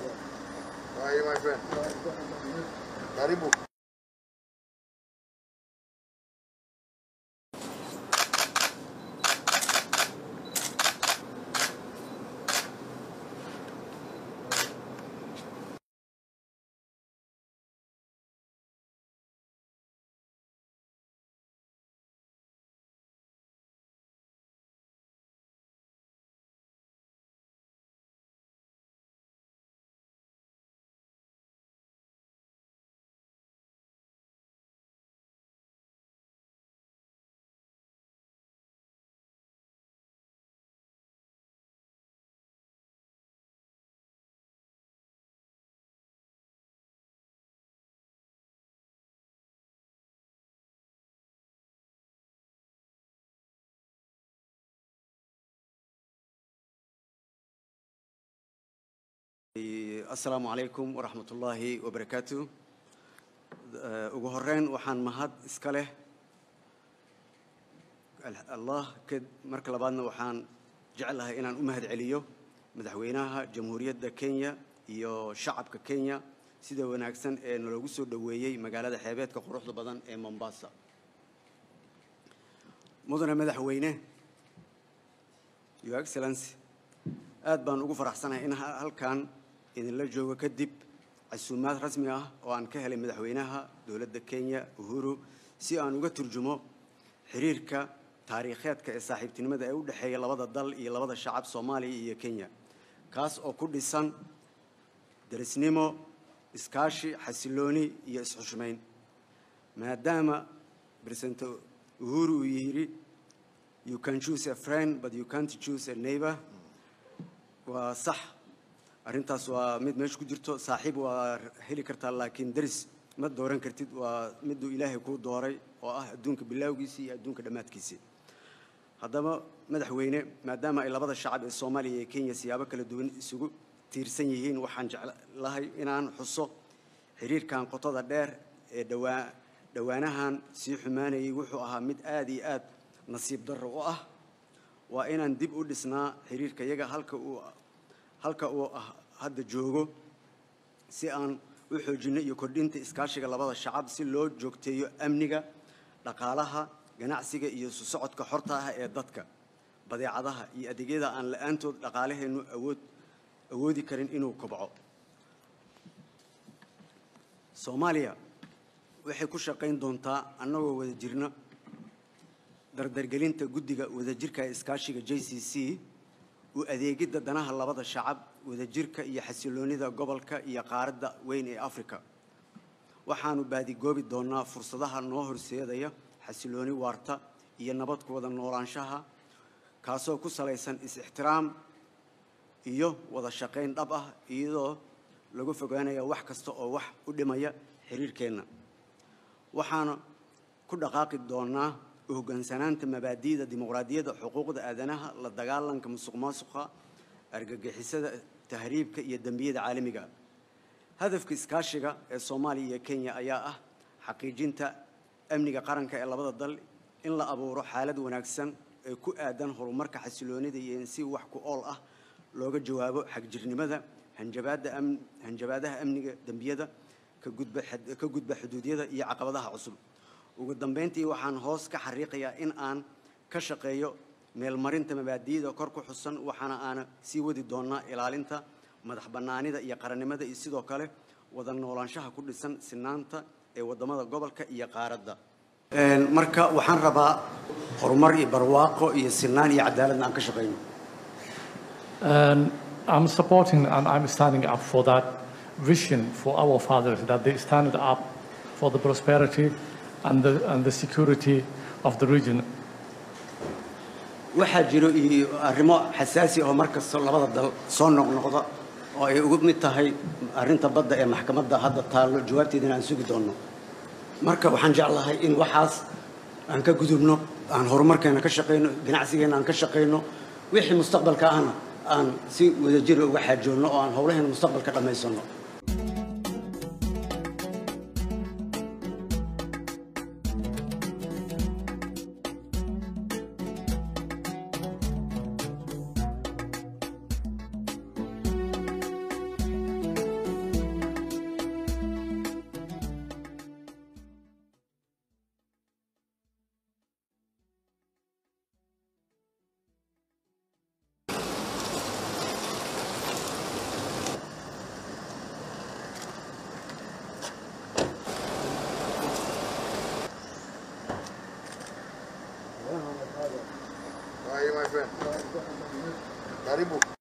How are you, my friend? Karibu. asalaamu calaykum waraxmat ullaahi wabarakaatu Eh, ugu horeyn waxaan mahad iska leh Al- allah ka- marka labaadna waxaan jeclahay inaan u mahad celiyo madaxweynaha jamhuuriyadda kenya iyo shacabka kenya sida wanaagsan ee naloogu soo dhoweeyey magaalada xeebeedka quruxda badan ee mombasa mudane madaxweyne your excellency aad baan ugu faraxsanahay in ha- halkan idinla joogo kadib casuumaad rasmi ah oo aan ka helay madaxweynaha dowladda kenya uhuru si aan uga turjumo xiriirka taariikheedka ee saaxiibtinimada ee u dhexeeya labada dal iyo labada shacab soomaaliya iyo kenya kaas oo ku dhisan derisnimo iskaashi xasilooni iyo isxushmayn maadaama president uhuru uu yidhi you can choose a friend but you can't choose a neighbor waa sax arrintaas waa mid meesha ku jirto saaxiib waa heli kartaa laakiin deris ma dooran kartid waa miduu ilaahay kuu dooray oo ah adduunka bilaawgiisii iyo adduunka dhammaadkiisii haddaba madaxweyne maadaama ay labada shacab ee soomaaliya iyo kenya siyaabo kala duwan isugu tiirsan yihiin waxaan jeclahay inaan xuso xiriirkan qotada dheer ee dhawaa dhowaanahan sii xumaanayay wuxuu ahaa mid aad iyo aad nasiib darro u ah waa inaan dib u dhisnaa xiriirka iyaga halka uu halka uu ah hadda joogo si aan u xoojinno iyo kordhinta iskaashiga labada shacab si loo joogteeyo amniga dhaqaalaha ganacsiga iyo isu socodka xorta ah ee dadka badeecadaha iyo adeegyada aan la-aantood dhaqaalaheennu awood awoodi karin inuu kobco soomaaliya waxay ku shaqayn doontaa annagoo wada jirna dardargelinta guddiga wadajirka ee iskaashiga j c c u adeegidda danaha labada shacab wadajirka iyo xasiloonida gobolka iyo qaaradda weyn ee afrika waxaanu baadigoobi doonnaa fursadaha noo horseedaya xasilooni waarta iyo nabad ku wada noolaanshaha kaasoo ku salaysan is-ixtiraam iyo wada shaqayn dhab ah iyadoo lagu fogaanaya wax kasta oo wax u dhimaya xiriirkeenna waxaana ku dhaqaaqi doonnaa u hoggaansanaanta mabaadi'da dimuqraadiyadda xuquuqda aadanaha la dagaalanka musuqmaasuqa argagixisada tahriibka iyo dembiyada caalamiga ah hadafka iskaashiga ee soomaaliya iyo kenya ayaa ah xaqiijinta amniga qaranka ee labada dal in la abuuro xaalad wanaagsan ee ku aadan horumarka xasiloonida iyo in si wax ku ool ah looga jawaabo xagjirnimada hanjabaadda am hanjabaadaha amniga dembiyada ka gudba xad- ka gudba xuduudyada iyo caqabadaha cusub ugu dambeyntii waxaan hoos ka xariiqayaa in aan ka shaqeeyo meelmarinta mabaadi'da kor ku xusan waxaana aana sii wadi doonaa ilaalinta madax bannaanida iyo qarannimada iyo sidoo kale wada noolaanshaha ku dhisan sinaanta ee waddamada gobolka iyo qaaradda marka waxaan rabaa horumar iyo barwaaqo iyo sinaan iyo cadaaladna aan ka shaqayno And I'm supporting and I'm standing up for that vision for our fathers that they stand up for the prosperity and the, and the security of the region. waxaa jiro iyo arrimo xasaasi oo mar kasta labada dal soo noqnoqda oo ay ugu mid tahay arrinta badda ee maxkamadda hadda taallo jawaabteedana aan sugi doonno marka waxaan jeclahay in waxaas aan ka gudubno aan horumarkeena ka shaqayno ganacsigeena aan ka shaqayno wixii mustaqbalka ahna aan si wadajir uga xaajoonno oo aan howlaheena mustaqbalka dhammaysanno friend. Karibu.